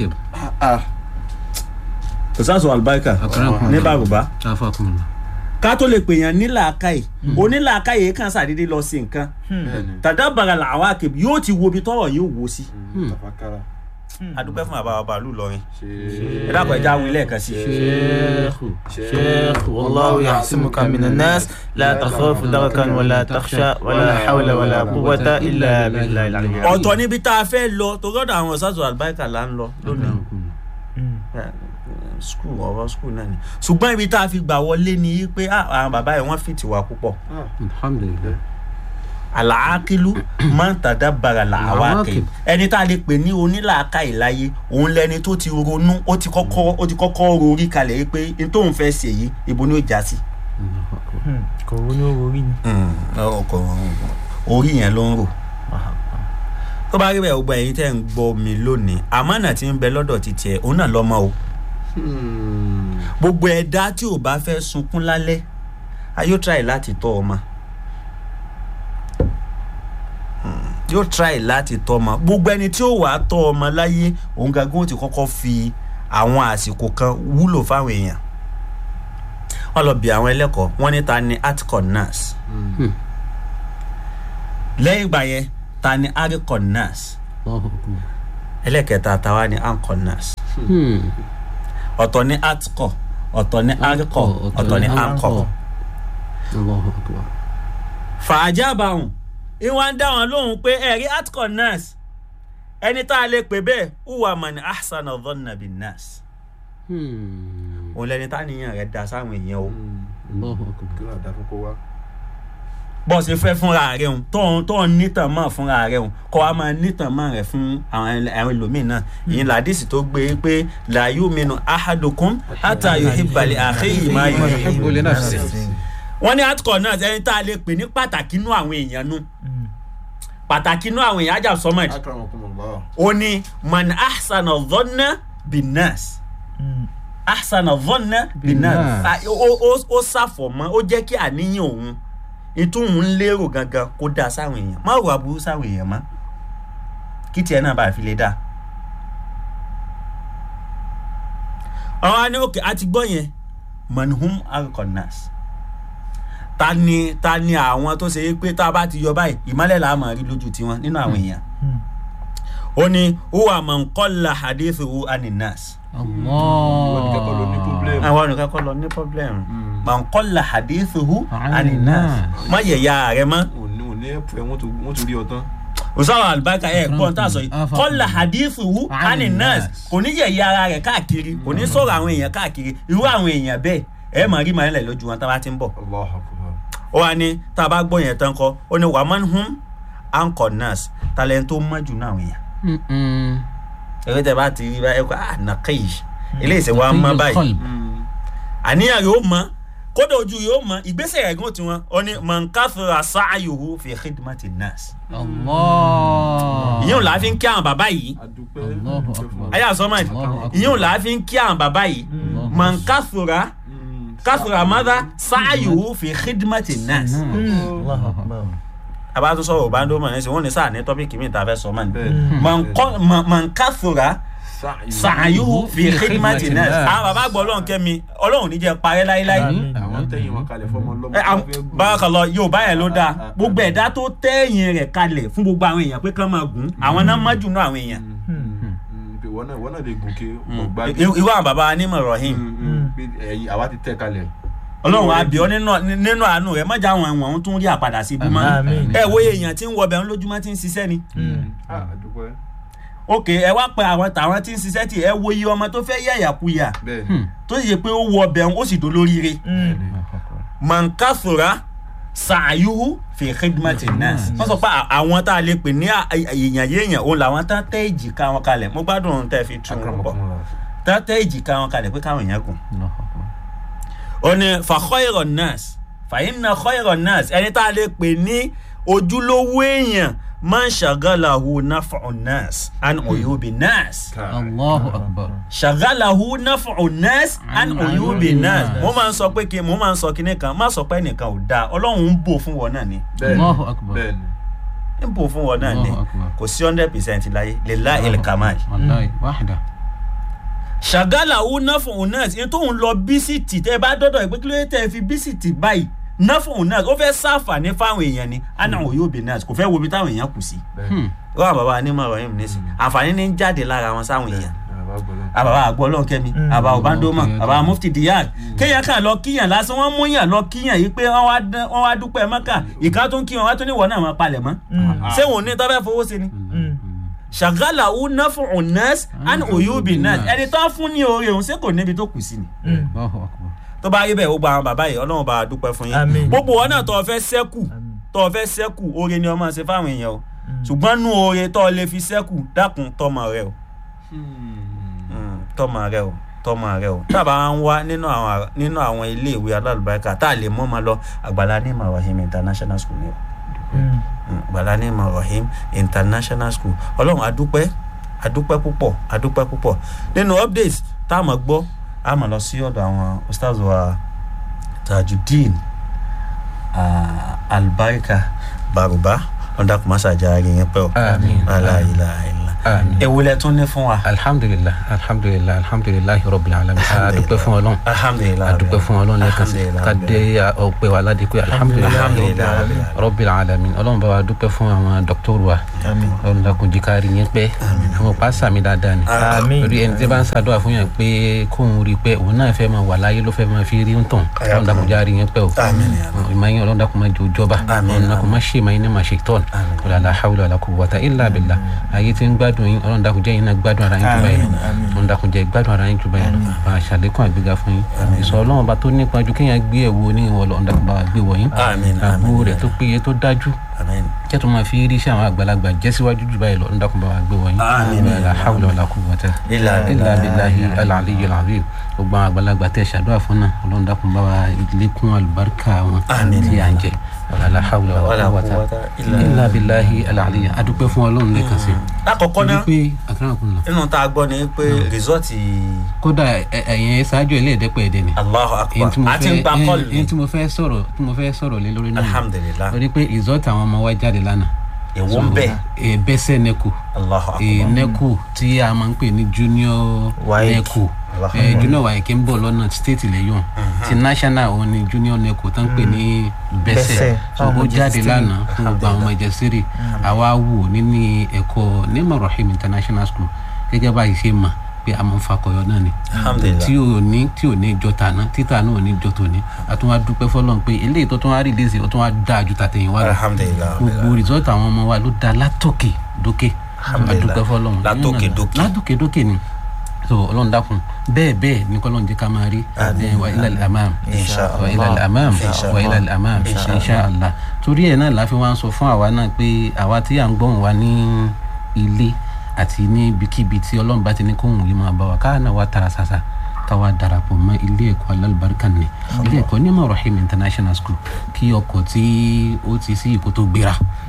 [SPEAKER 3] kò sáàsọ àlùbáríkà
[SPEAKER 4] Akramakumullah.
[SPEAKER 3] ní bàrùbá
[SPEAKER 4] Afakumullah.
[SPEAKER 3] ká tó lè pèèyàn nílàákàyè onílàákàyè kan ṣàdédé lọ sí nǹkan
[SPEAKER 2] bẹ́ẹ̀ni.
[SPEAKER 3] tàdábàrà làwákì yóò ti wo ibi tọ́rọ̀ yóò wò sí.
[SPEAKER 2] tafakara.
[SPEAKER 3] adúpẹ́ fún bàbá wa bàálù lọrin
[SPEAKER 2] ṣe.
[SPEAKER 3] ẹ dákun ẹja wí lẹ́ẹ̀kan sí i.
[SPEAKER 4] شيخ
[SPEAKER 5] شيخ والله يعصمك من الناس لا تخاف دركا ولا تخشى ولا حول ولا قوة إلا بالله العلي العظيم
[SPEAKER 3] ọ̀tọ̀ níbi tá a fẹ́ lọ torí ọ̀dọ̀ àwọn ṣáàtù àlùbáríkà là ń lọ lónìí skul ọ̀rọ̀ skul náà ni ṣùgbọ́n ibi tá a fi gbà wọlé ni pé ah, àwọn bàbá yẹn wọ́n fìtì wá púpọ̀
[SPEAKER 4] الحمد لله
[SPEAKER 3] àlàákìlú máa ń tàdá bara làwákì ẹni tá a lè pè ní onílàákà ìláyé òun lẹni tó ti ronú ó ti kọ́kọ́ ó ti kọ́kọ́ rorí kalẹ̀ yìí pé n tóun fẹ́ ṣe yìí ibo ni ó já sí.
[SPEAKER 4] الله أكبر
[SPEAKER 5] kò wọ́n ní orí ni.
[SPEAKER 3] ọkọ̀ orí yẹn ló ń rò tó bá rí bẹ́ẹ̀ gbogbo ẹ̀yin tẹ́ ń gbọ́ mi lónìí àmọ́nà tí ń bẹ lọ́dọ̀ ti tiẹ̀ òun náà lọ́mọ o gbogbo ẹ̀dá tí ò bá fẹ́ sunkún lálẹ́ a yóò try láti tọ́ ọmọ Hmm, yóò try láti tọ́ ọmọ gbogbo ẹni tí ó wà á tọ́ ọmọ láyé òun gangan ó ti kọ́kọ́ fi àwọn àsìkò kan wúlò fáwọn èèyàn wọ́n lọ bí àwọn ẹlẹ́kọ̀ọ́ wọ́n ní ta ni atcon nurse lẹ́yìn ìgbà yẹn ta ni aricon nurse
[SPEAKER 4] الله أكبر
[SPEAKER 3] ẹlẹ́kẹta tàwa ni ancon nurse
[SPEAKER 4] Hmm.
[SPEAKER 3] ọ̀tọ̀ ní atcon ọ̀tọ̀ ní aricon ọ̀tọ̀ ní ancon.
[SPEAKER 4] الله أكبر
[SPEAKER 3] fàájàbàhùn ìwọ̀n ń dá wọn lóhùn pé ẹ̀rí atcon nurse ẹni tá a lè pè bẹ́ẹ̀ uwa mani ahsan ọ̀dọ́nà bin nurse
[SPEAKER 4] Hmm.
[SPEAKER 3] òun lẹni tá níyàn rẹ̀ da sáwọn èèyàn o
[SPEAKER 4] الله أكبر
[SPEAKER 2] kí ló dá fún kó wá.
[SPEAKER 3] bọ́ ṣe fẹ́ fúnra rẹ̀ hùn tóun tóun nítàn mọ́ fúnra rẹ̀ hùn kọ́ wa máa nítàn mọ́ rẹ̀ fún àwọn ẹl- àwọn ẹlòmíín náà ìyẹn làdísì tó gbé pé làyú minu ahadukum hata yuhibbali akhihi ma yuhibbu li nafsihi. wọ́n ní atcon náà ẹni tá a lè pè ní pàtàkì inú àwọn èèyàn nu pàtàkì inú àwọn èèyàn ajá sọmọdì
[SPEAKER 2] akramakumullah.
[SPEAKER 3] ó ní man ahsana dhanna bin nas ahsana dhanna bin nas
[SPEAKER 4] Bin-nas.
[SPEAKER 3] Ah, ó ó- ó ṣàfọ̀mọ́ ó jẹ́ kí àníyàn òun ìtúhùn ń lérò gangan kó dáa sáwọn èèyàn má rò aburú sáwọn èèyàn mọ́ kí tiẹ̀ náà bá fi lè dáa. àwọn á ní òkè àti gbọ́ yẹn manhum alkonas ta ni ta ni àwọn tó ṣe é pé tá a bá ti yọ báyìí ìmọ́lẹ̀ là á máa rí lójú tiwọn nínú àwọn èèyàn ó ní huwa man qalla hadithuhu aninas
[SPEAKER 2] wọ́n ní kẹ́kọ̀ọ́ ló ní
[SPEAKER 4] الله
[SPEAKER 2] problem.
[SPEAKER 3] àwọn olùkọ́ kọ́ lọ ní problem man qalla hadithuhu aninas
[SPEAKER 4] Aninas.
[SPEAKER 3] má yẹ̀yà rẹ mọ́
[SPEAKER 2] òní òní ẹ̀pù ẹ̀ wọ́n tún wọ́n tún rí ọ tán.
[SPEAKER 3] òsáwà àlùbáríkà ẹ̀ gbọ́n tá a sọ yìí
[SPEAKER 4] Afa-
[SPEAKER 3] qalla hadithuhu aninas
[SPEAKER 4] Aninas.
[SPEAKER 3] kò ní yẹ̀yà ara rẹ̀ káàkiri kò ní sọ̀rọ̀ àwọn èèyàn káàkiri irú àwọn èèyàn bẹ́ẹ̀ ẹ máa rí màá lẹ̀ lójú wọn tá a bá ti ń bọ̀
[SPEAKER 2] Allahu akbar.
[SPEAKER 3] ó wá ní tá a bá gbọ́ yẹn tán kọ́ ó ní wàá hum ankor nurse talent tó mọ́ jù náà àwọn èèyàn
[SPEAKER 4] Mm-mm.
[SPEAKER 3] ẹgbẹ́ tẹ bá ti rí báyìí kó ah nàkẹ́yì eléyìí ṣe wá mọ́ báyìí
[SPEAKER 4] Qalb.
[SPEAKER 3] àníyàn yóò mọ kódà ojú yóò mọ ìgbésẹ̀ ẹ̀gún tiwọn ó ní mọ̀nkáfíra sáàyòwò fi khidmati nurse
[SPEAKER 4] Allah.
[SPEAKER 3] ìyẹn ò láà fi ń kí àwọn bàbá yìí
[SPEAKER 2] adúpẹ́
[SPEAKER 4] Allahu
[SPEAKER 2] adúpẹ́
[SPEAKER 4] akbar.
[SPEAKER 2] fún
[SPEAKER 3] ayé àsọmọ
[SPEAKER 4] Allahu akbar.
[SPEAKER 3] ìyẹn ò láà fi ń kí àwọn bàbá yìí mọ̀nkáfíra
[SPEAKER 2] Mm.
[SPEAKER 3] káfíra mọ́dá sáàyòwò fi khidmati nurse
[SPEAKER 5] Allahu akbar.
[SPEAKER 3] àbá tó sọ̀rọ̀ bá ń dó mọ̀ ní sè wọ́n ní sáà ní tọ́pìkì mi ta fẹ́ sọ mọ́ ni
[SPEAKER 2] bẹ́ẹ̀
[SPEAKER 3] mọ̀nkáfíra sáàyòwò fi khidmati nurse àwọn bàbá gbọ́ ọlọ́run kẹ́mi ọlọ́run ní jẹ́ parẹ́ láéláé
[SPEAKER 2] àwọn tẹ̀yìn wọn kalẹ̀ fọmọ lọ́mọ
[SPEAKER 3] ẹ
[SPEAKER 2] tó
[SPEAKER 3] am-
[SPEAKER 2] fẹ́ gùn.
[SPEAKER 3] bárakàlọ yorùbá yẹn ló dáa gbogbo ẹ̀dá tó tẹ̀yìn rẹ̀ kalẹ̀ fún gbogbo àwọn èèyàn pé kán máa gùn àwọn náà má jù náà àwọn èèyàn
[SPEAKER 2] Mm, pé wọ́n náà wọ́n náà lè gùn ké ọgbà
[SPEAKER 3] irú irú àwọn baba anímọ̀ rahim
[SPEAKER 2] ẹ̀yìn àwa ti tẹ̀ kalẹ̀.
[SPEAKER 3] ọlọ́run àbíọ́ nínú nínú àánú rẹ̀ mọ́jà àwọn ẹ̀wọ̀n tún rí àpàdà sí ibú mọ́
[SPEAKER 5] Àmín.
[SPEAKER 3] ẹ wo èèyàn tí ń wọbẹ̀ ń lójúmọ́ tí ń ṣiṣẹ́ ni
[SPEAKER 2] Ah, adúpẹ́
[SPEAKER 3] ok ẹ wá pẹ àwọn tàwọn tí ń ṣiṣẹ́ tì ẹ wo iye ọmọ tó fẹ́ yàyàkuyà
[SPEAKER 2] bẹ́ẹ̀ ni
[SPEAKER 3] tó sì yẹ pé ó wọ ọbẹ̀ ó sì dolóríire mankasura sàyúhù fi khidmati nas wọ́n sọ pé à- àwọn tá a lè pè ní à- èèyàn yéèyàn òun làwọn tá tẹ́ èjìká wọn kalẹ̀ mo gbádùn ohun tẹ́ fi tún un pọ̀
[SPEAKER 2] akramakumullah.
[SPEAKER 3] tá tẹ́ èjìká wọn kalẹ̀ pé káwọn èèyàn gùn.
[SPEAKER 4] Allahu akbar.
[SPEAKER 3] ó ní fa khayran nas fa inna khayran nas ẹni tá a lè pè ní ojúlówó èèyàn man shagalahu naf'u nas an uyubi nas
[SPEAKER 4] Allahu akbar.
[SPEAKER 3] shagalahu naf'u nas an
[SPEAKER 4] An
[SPEAKER 3] uyubi
[SPEAKER 4] uyubi
[SPEAKER 3] nas
[SPEAKER 4] nas.
[SPEAKER 3] mo máa ń sọ pé kí mo máa ń sọ kíní kan má sọ pé ẹnìkan ò dáa ọlọ́run ń bò fún wọn náà ni
[SPEAKER 2] bẹ́ẹ̀ ni
[SPEAKER 4] Allahu akbar.
[SPEAKER 2] bẹ́ẹ̀ ni
[SPEAKER 3] ń bò fún wọn náà ni
[SPEAKER 4] Allahu akbar.
[SPEAKER 3] kò sí hundred percent láyé lillahi kamal
[SPEAKER 4] Wallahi wahda.
[SPEAKER 3] shagalahu naf'u nas ní tóun lọ bísítì tẹ́ bá dọ́dọ̀ ìpín kí ló dé tẹ́ fi bísítì báyìí naf'u nas ó fẹ́ sáfàní fáwọn èèyàn ni ana uyubi nas kò fẹ́ wo ibi táwọn èèyàn kù sí
[SPEAKER 2] bẹ́ẹ̀ ni
[SPEAKER 3] wọ́n àbàbà anímọ̀ ọ̀rọ̀ yìí nísìn àǹfààní ní ń jáde lára wọn sáwọn èèyàn
[SPEAKER 2] àbá gbọ́dọ̀.
[SPEAKER 3] àbàbà àgbọ̀ ọlọ́kẹ́mi àbà ọ̀bándómọ̀ àbà mufti diyak kéèyàn kàn lọ kíyàn lásán wọ́n mú yàn lọ kíyàn yìí pé wọ́n wá dán- wọ́n wá dúpẹ́ mọ́kà ìka tó ń kí wọn wá tó ní wọ́n náà máa palẹ̀ mọ́ ṣé wọn ò ní tọ́ fẹ́ fowó sí ni ṣàgálà ó ná fún ọ̀nẹ́s and oyubi nas ẹni tó fún ní oore òun ṣé kò níbi tó kù sí ni
[SPEAKER 4] Allahu akbar.
[SPEAKER 3] tó bá rí bẹ́ẹ̀ ó gba àwọn bàbá yìí ọlọ́run bá a dúpẹ́ fún yín
[SPEAKER 5] Àmín.
[SPEAKER 3] gbogbo wọn náà tó o fẹ́ sẹ́kù tó o fẹ́ sẹ́kù oore ni ọmọ ṣe fáwọn èèyàn o ṣùgbọ́n nú oore tó o lè fi sẹ́kù dákun tọmọ rẹ o Mm, tọmọ rẹ o tọmọ rẹ o tábà ń wá nínú àwọn nínú àwọn iléèwé alálùbáríkà tá a lè mọ́ ọmọ lọ àgbàlá ní Ibrahim international school ni o Mm, àgbàlá ní Ibrahim international school ọlọ́run adúpẹ́ adúpẹ́ púpọ̀ adúpẹ́ púpọ̀ nínú updates tá a mọ̀ gbọ́ a mọ̀ lọ sí ọ̀dọ̀ àwọn ustaz wa tajudeen ah, albarika baruba ọ̀dà kùmásà járe yẹn pẹ́ o
[SPEAKER 7] Àmín.
[SPEAKER 3] aláìláìlá
[SPEAKER 7] Àmín.
[SPEAKER 3] ewu lẹ tún ní fún wa.
[SPEAKER 7] alhamdulilah alhamdulilah alhamdulilah rabbil alamin a dúpẹ́ fún Ọlọ́run
[SPEAKER 3] alhamdulilayi
[SPEAKER 7] a dúpẹ́ fún Ọlọ́run lẹ́ẹ̀kan sí ká dé ọpẹ́ wa ládìpẹ alhamdulilah
[SPEAKER 3] Alhamdulillahi.
[SPEAKER 7] rabbil alamin Ọlọ́run bá wa dúpẹ́ fún àwọn dókítọrù wa Ọlọ́run dákun jí kárí yẹn pẹ́ àwọn pa sàmì dáadáa ni
[SPEAKER 5] Àmín.
[SPEAKER 7] torí ẹni tí bá ń ṣàdúrà fún yẹn pé kóun rí i pé òun náà fẹ́ máa wà láyé ló fẹ́ máa fi rí ń tàn Ọlọ́run dákun járe yẹn pẹ́ o
[SPEAKER 3] Àmín ya Allah.
[SPEAKER 7] ìmọ̀ yẹn Ọlọ́run dákun máa jẹ òjọba
[SPEAKER 3] Àmín,
[SPEAKER 7] Ọlọ́run dákun máa ṣe ìmọ̀ yẹn ní máa ṣe tọ́n wala la hawla wala quwwata illa billah ayé tí ń gbádùn yín Ọlọ́run dákun jẹ́ yín náà gbádùn ara yín jù báyìí lọ Ọlọ́run dákun jẹ́ gbádùn ara yín jù báyìí lọ bá a ṣàlékún àgbéga fún yín ìsọ Ọlọ́run bá tó nípa ju kéèyàn gbé ẹ̀wò ní ìwọ Ọlọ́run dákun bá wa gbé wọ̀ yín
[SPEAKER 3] Àmín,
[SPEAKER 7] àbúrò
[SPEAKER 3] àmín.
[SPEAKER 7] rẹ̀ tó péye tó dájú
[SPEAKER 3] Àmín.
[SPEAKER 7] kí ẹ tó máa fi rí iṣẹ́ àwọn àgbàlagbà jẹ́ síwájú jù báyìí lọ Ọlọ́run dákun bá wa gbé wọ̀ yín
[SPEAKER 3] Àmín.
[SPEAKER 7] la hawla wala quwwata
[SPEAKER 3] Illa
[SPEAKER 7] illa
[SPEAKER 3] billahi.
[SPEAKER 7] billahi al-aliyyil azim gbogbo àwọn àgbàlagbà tẹ̀ ṣàdúrà fún náà Ọlọ́run dákun bá wa lékún àlùbáríkà wọn
[SPEAKER 3] Àmín.
[SPEAKER 7] tí à ń jẹ la hawla
[SPEAKER 3] Wala
[SPEAKER 7] wala
[SPEAKER 3] quwwata
[SPEAKER 7] quwwata
[SPEAKER 3] illa
[SPEAKER 7] illa billahi al-aliyyil adúpẹ́ fún Ọlọ́run lẹ́ẹ̀kan sí
[SPEAKER 3] lákọ̀ọ́kọ́ náà
[SPEAKER 7] pé àkàràkùn lọ
[SPEAKER 3] nínú tá a gbọ́ ni pé rìsọ́ọ̀tì
[SPEAKER 7] kódà ẹ- ẹ̀yin ṣáájú ilé ẹ̀dẹ́pẹ̀ ẹ̀dẹ́ ni
[SPEAKER 3] Allahu
[SPEAKER 7] èyí
[SPEAKER 3] akbar
[SPEAKER 7] tí mo
[SPEAKER 3] àti ń
[SPEAKER 7] fẹ́
[SPEAKER 3] gba kọ́ọ̀lù
[SPEAKER 7] èyí
[SPEAKER 3] ni
[SPEAKER 7] tí mo fẹ́ sọ̀rọ̀ tí mo fẹ́ sọ̀rọ̀ lé lórí náà ni.
[SPEAKER 3] alhamdulilah
[SPEAKER 7] torí pé result àwọn ọmọ wa jáde lánàá
[SPEAKER 3] èwo ń bẹ
[SPEAKER 7] ẹ bẹ́sẹ̀ nẹ́kù
[SPEAKER 3] Allahu
[SPEAKER 7] ẹ
[SPEAKER 3] akbar
[SPEAKER 7] nẹ́kù tí a máa ń pè ní junior
[SPEAKER 5] WAEC.
[SPEAKER 7] nẹ́kù ẹ junior WAEC ń bọ̀ lọ́nà state lẹ́yọ̀n ti national òun ni junior nẹ́kù tó ń pè ní bẹ́sẹ̀
[SPEAKER 5] Bẹ́sẹ̀,
[SPEAKER 7] so
[SPEAKER 5] àwọn
[SPEAKER 7] ó
[SPEAKER 5] ọmọ
[SPEAKER 7] jáde
[SPEAKER 5] Jẹ́sítírì.
[SPEAKER 7] lánàá fún gbogbo àwọn ọmọ ìjẹsírì àwa wò nínú ẹ̀kọ́ nema rahim international school gẹ́gẹ́ bá yìí ṣe mà pé a máa ń fakọyọ náà ni
[SPEAKER 3] alhamdulilah
[SPEAKER 7] tí ò ní tí ò ní jọ tàná títà náà ò ní jọ tòní àtún wá dúpẹ́ fọlọ́n pé eléyìí tó tún wá rìlíìsì ó tún wá dáa ju tàtẹ̀yìn wá lọ
[SPEAKER 3] alhamdulilah
[SPEAKER 7] gbogbo rìsọ́ọ̀tì àwọn ọmọ wa ló da látòkè dókè
[SPEAKER 3] Alhamdulillah.
[SPEAKER 7] adúpẹ́ fọlọ́n
[SPEAKER 3] Látòkè dókè.
[SPEAKER 7] látòkè dókè ni so ọlọ́run dákun bẹ́ẹ̀ bẹ́ẹ̀ ní kọ́lọ́run jẹ́ ká máa rí ẹ, wa ilal amam
[SPEAKER 5] Insha
[SPEAKER 7] wa ilal amam
[SPEAKER 5] Insha
[SPEAKER 7] wa
[SPEAKER 5] Allah.
[SPEAKER 7] ilal amam
[SPEAKER 5] Insha
[SPEAKER 7] insha allah torí ẹ̀ náà láfi wá ń sọ fún àwa náà pé àwa tí à ń gbọ́n wa ní ilé àti ní ibikíbi tí ọlọ́run bá ti ní kóhùn yìí máa bá wa káà náà wá tara sasa káwa darapọ̀ mọ́ ilé ẹ̀kọ́ alálùbáríkà ni ilé ẹ̀kọ́ ní rahim international school kí ọkọ̀ tí ó ti sí ìkó tó gbéra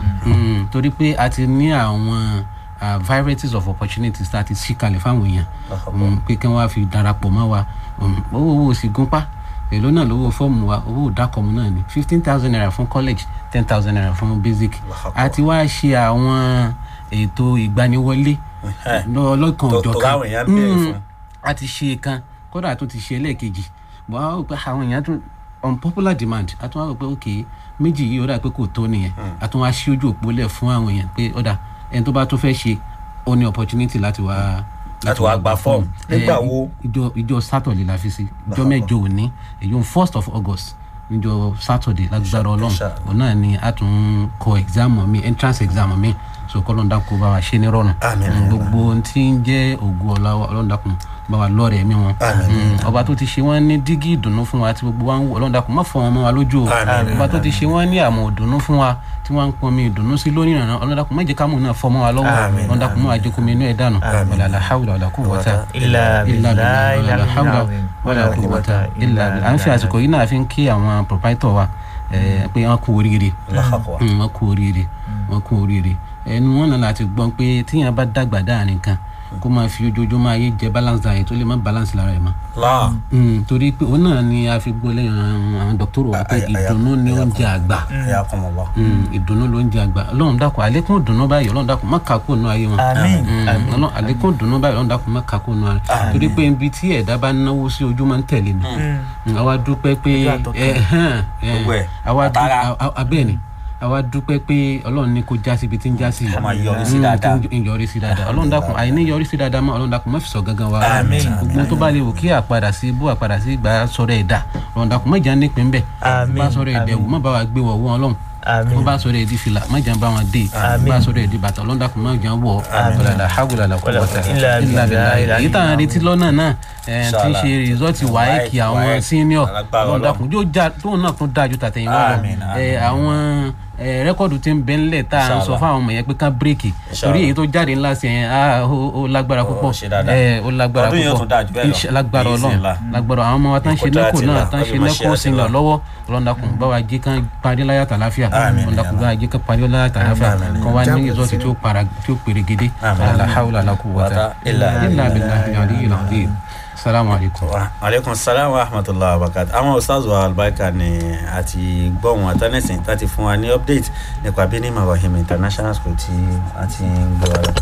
[SPEAKER 7] Mm, torí pé a ti ní àwọn ah, varieties of opportunities tá a ti ṣí kalẹ̀ fáwọn èèyàn Mm, pé kí wọ́n á fi darapọ̀ mọ́ wa Mm, owó owó sì gúnpá èló náà lówó fọ́ọ̀mù wa owó ìdákọ̀mù náà ni fifteen thousand naira fún college ten thousand naira fún basic a ti wá ṣe àwọn ètò ìgbaniwọlé lọ́lọ́kan
[SPEAKER 3] tó- tó
[SPEAKER 7] òjọ̀kan
[SPEAKER 3] káwọn èèyàn béèrè
[SPEAKER 7] Mm,
[SPEAKER 3] fún.
[SPEAKER 7] a ti ṣe kan kódà tó ti ṣe ẹlẹ́ẹ̀kejì bọ́ a rò pé àwọn èèyàn tún unpopular demand a tún wá rò pé ok méjì yìí ó dà pé kò tó nìyẹn a tún wá ṣí ojú òpó lẹ̀ fún àwọn èèyàn pé ó dà ẹni tó bá tún fẹ́ ṣe ó ní opportunity láti wá
[SPEAKER 3] Láti wá gba form. Nígbà
[SPEAKER 7] Eh,
[SPEAKER 3] wo?
[SPEAKER 7] ìjọ ìjọ saturday la fi sí ìjọ mẹ́jọ òní èyí first of august níjọ saturday lágbára ọlọ́run
[SPEAKER 3] Inshallah.
[SPEAKER 7] òun náà ni a tún kọ exam mi entrance exam mi so kọlọ́ndà kó bá wa ṣe ní rọrùn
[SPEAKER 3] Àmín,
[SPEAKER 7] Mm,
[SPEAKER 3] àmín,
[SPEAKER 7] gbogbo ohun tí ń jẹ́ ògùn ọ̀la ọlọ́ndà kún bá wa lọ́ọ̀rẹ̀ mi wọn
[SPEAKER 3] Àmín,
[SPEAKER 7] Mm, ọba tó ti ṣe wọ́n ní dígí ìdùnnú fún wa tí gbogbo wa ń wò ọlọ́ndà kún má fọ wọn mọ́ wa lójú o
[SPEAKER 3] Àmín,
[SPEAKER 7] ọba tó ti ṣe wọ́n ní àmọ̀ ìdùnnú fún wa tí wọ́n ń pọn mi ìdùnnú sí lónìí ìrànà ọlọ́ndà kún má jẹ́ kámù náà fọ́ mọ́ wa lọ́wọ́
[SPEAKER 3] Àmín,
[SPEAKER 7] ọlọ́ndà kún má wa jẹ́ kó mi inú ẹ̀ dànù wala la hawla wala quwwata
[SPEAKER 5] Illa
[SPEAKER 7] illa
[SPEAKER 5] billahi
[SPEAKER 7] billah wala hawla
[SPEAKER 5] al-azim.
[SPEAKER 7] wala
[SPEAKER 5] Wala
[SPEAKER 7] quwwata
[SPEAKER 5] quwwata
[SPEAKER 7] illa
[SPEAKER 5] illa
[SPEAKER 7] billah à ń fi
[SPEAKER 5] billah.
[SPEAKER 7] àsìkò yìí náà fi ń kí àwọn proprietor wa eh, pé wọ́n kú oríire
[SPEAKER 3] Allahu
[SPEAKER 7] Mm, wọ́n kú oríire wọ́n kú oríire ẹnu wọn náà láti gbọ́n pé tíyẹn bá dàgbà dáàrin kan kó máa fi ojoojúmọ́ ayé jẹ balance diet tó lè má balance lára ẹ̀ mọ́
[SPEAKER 3] Allah
[SPEAKER 7] Mm, torí pé òun náà ni a fi gbọ́ lẹ́yìn àwọn- àwọn dọ́kítọ́rù wa pé
[SPEAKER 3] Ay- ay-
[SPEAKER 7] ìdùnnú ni oúnjẹ àgbà
[SPEAKER 3] Ayakumullah.
[SPEAKER 7] Mm, ìdùnnú ló ń jẹ àgbà ọlọ́run dákun àlékún ìdùnnú báyìí ọlọ́run dákun má kà kó nù ayé wọn
[SPEAKER 5] Àmín.
[SPEAKER 7] Mm, ọlọ́run àlékún ìdùnnú báyìí ọlọ́run dákun má kà kó nù ayé torí pé ibi tí ẹ̀dá bá náwó sí ojú máa ń tẹ̀lé ni Mm, àwa dúpẹ́ pé
[SPEAKER 5] Ojú àtọkàn.
[SPEAKER 7] ẹ hàn ẹ,
[SPEAKER 3] Gbogbo ẹ̀,
[SPEAKER 7] àwa dú-
[SPEAKER 3] àtàrà.
[SPEAKER 7] a- a- abẹ́ẹ̀ ni àwa dúpẹ́ pé ọlọ́run ní kó já sí ibi tí ń já sí
[SPEAKER 3] Kó máa yọrí sí
[SPEAKER 7] Mm,
[SPEAKER 3] dáadáa.
[SPEAKER 7] tó ń yọrí sí dáadáa ọlọ́run dákun àìní yọrí sí dáadáa mọ́ ọlọ́run dákun má fi sọ gangan wa
[SPEAKER 3] Àmín.
[SPEAKER 7] gbogbo tó bá lè wò kí àpadà sí ibú àpadà sí ìgbà sọ̀rọ̀ ẹ̀dá ọlọ́run dákun má jà nípìn bẹ́ẹ̀
[SPEAKER 5] Àmín.
[SPEAKER 7] bá sọ̀rọ̀ ẹ̀dẹ̀ wò má bá wa gbé wọ̀ wọ́n ọlọ́run
[SPEAKER 5] Àmín.
[SPEAKER 7] wọ́n bá sọ̀rọ̀ ẹ̀dí fìlà má jà bá wọn dé
[SPEAKER 5] Àmín.
[SPEAKER 7] bá sọ̀rọ̀ ẹ̀dí bàtà ọlọ́run dákun má jà wọ̀ ọ̀làlà hàwùlà là
[SPEAKER 5] Wala
[SPEAKER 7] quwwata
[SPEAKER 5] illa
[SPEAKER 7] illa
[SPEAKER 5] billahi
[SPEAKER 7] billah èyí tá à ń retí lọ́nà náà ẹ̀, tí ń ṣe
[SPEAKER 3] Inshallah.
[SPEAKER 7] rìsọ́ọ̀tì wáyéèkì àwọn
[SPEAKER 3] WAEC,
[SPEAKER 7] senior
[SPEAKER 3] alágbára
[SPEAKER 7] ọlọ́run dákun yóò já tóun náà tún dáa ju tàtẹ̀yìn wọn lọ
[SPEAKER 3] Àmín,
[SPEAKER 7] ẹ̀,
[SPEAKER 3] àmín.
[SPEAKER 7] àwọn ẹ̀, rẹ́kọ̀dù tí ń bẹ ńlẹ̀ tá à ń sọ
[SPEAKER 3] Inshallah.
[SPEAKER 7] fáwọn ọmọ yẹn pé ká bírèkì
[SPEAKER 3] Inshallah.
[SPEAKER 7] torí èyí tó jáde ńlá sí yẹn ah, ó ó lágbára púpọ̀
[SPEAKER 3] ṣe dáadáa.
[SPEAKER 7] ẹ̀, ó lágbára
[SPEAKER 3] Ọdún yìí ó
[SPEAKER 7] púpọ̀
[SPEAKER 3] tún dáa jù bẹ́ẹ̀ lọ.
[SPEAKER 7] Insha- lágbára ọlọ́run
[SPEAKER 3] Bismillah.
[SPEAKER 7] lágbára àwọn ọmọ wa tán ṣe
[SPEAKER 3] Ìkọjá
[SPEAKER 7] nẹ́kò
[SPEAKER 3] àti
[SPEAKER 7] náà
[SPEAKER 3] là,
[SPEAKER 7] tán ṣe
[SPEAKER 3] ọbẹ̀ máa ṣe
[SPEAKER 7] nẹ́kò
[SPEAKER 3] àti
[SPEAKER 7] sínú
[SPEAKER 3] là.
[SPEAKER 7] lọ́wọ́ ọlọ́dàkùn bá wa jí kán parí láyàtà láfíà
[SPEAKER 3] Àmín,
[SPEAKER 7] ọlọ́dàkùn
[SPEAKER 3] ya
[SPEAKER 7] bá wa jí kán parí láyàtà láfíà
[SPEAKER 3] Àmín.
[SPEAKER 7] kán wá ní ìzọ́sí tí ó para tí ó pèrègede
[SPEAKER 3] Àmín.
[SPEAKER 7] la hawla la quwwata
[SPEAKER 3] Wata illa
[SPEAKER 7] illa
[SPEAKER 3] billah.
[SPEAKER 7] billahi aliyyil azim salamu alaykum.
[SPEAKER 3] Wa aleykum salaam wa rahmatulah wa barakatuh àwọn ustaz wa albarka ni àti gbọ́hùn àtọ́nẹ́sìn láti fún wa ní update nípa bíní marahim international school tí a ti ń gbọ́ wa lọ.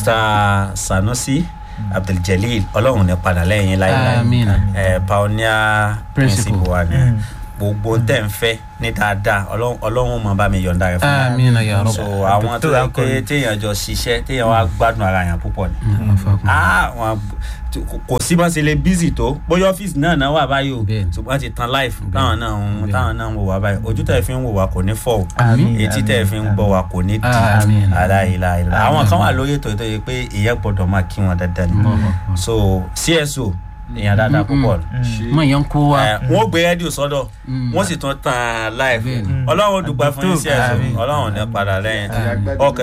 [SPEAKER 3] mr sanusi abduljalil ọlọ́run ní padà lẹ́yìn láìláì
[SPEAKER 7] Àmín.
[SPEAKER 3] ẹ̀ pioneer
[SPEAKER 7] Principal.
[SPEAKER 3] principal wa ni gbogbo ń tẹ̀ ń fẹ́ ní dáadáa Ọlọ́run- ọlọ́run mọ̀ bá mi yọ̀ǹda rẹ̀ fún wa
[SPEAKER 7] amina ya rabb.
[SPEAKER 3] so àwọn tó
[SPEAKER 5] Dr.
[SPEAKER 3] yẹ pé
[SPEAKER 5] Akọni.
[SPEAKER 3] téèyàn jọ ṣiṣẹ́ téèyàn wá gbádùn ara yẹn púpọ̀ ni ah wọn kò sí bá ṣe lè bísì tó bóyá ọ́fíìsì náà náà wà báyìí o
[SPEAKER 7] Bẹ́ẹ̀ni.
[SPEAKER 3] ṣùgbọ́n ti tan life táwọn náà ń táwọn náà ń wò wá báyìí ojú tẹ̀ fi ń wò wá kò ní fọ́ o
[SPEAKER 7] Àmín.
[SPEAKER 3] etí tẹ̀ fi ń gbọ́ wá kò ní di
[SPEAKER 7] Àmín.
[SPEAKER 3] aláìláìlá àwọn kan wà lórí ètò ètò yìí pé ìyẹn gbọ́dọ̀ máa kí wọn dandan ni so cso èèyàn dáadáa púpọ̀
[SPEAKER 7] mọ ìyẹn kó wa
[SPEAKER 3] ẹ wọn ò gbé rédíò sọ́dọ̀ wọn sì tún tan live
[SPEAKER 7] Bẹ́ẹ̀ni.
[SPEAKER 3] ọlọ́run dùgbà fún yín cso
[SPEAKER 5] Àmín.
[SPEAKER 3] ọlọ́run ní padà lẹ́yìn ok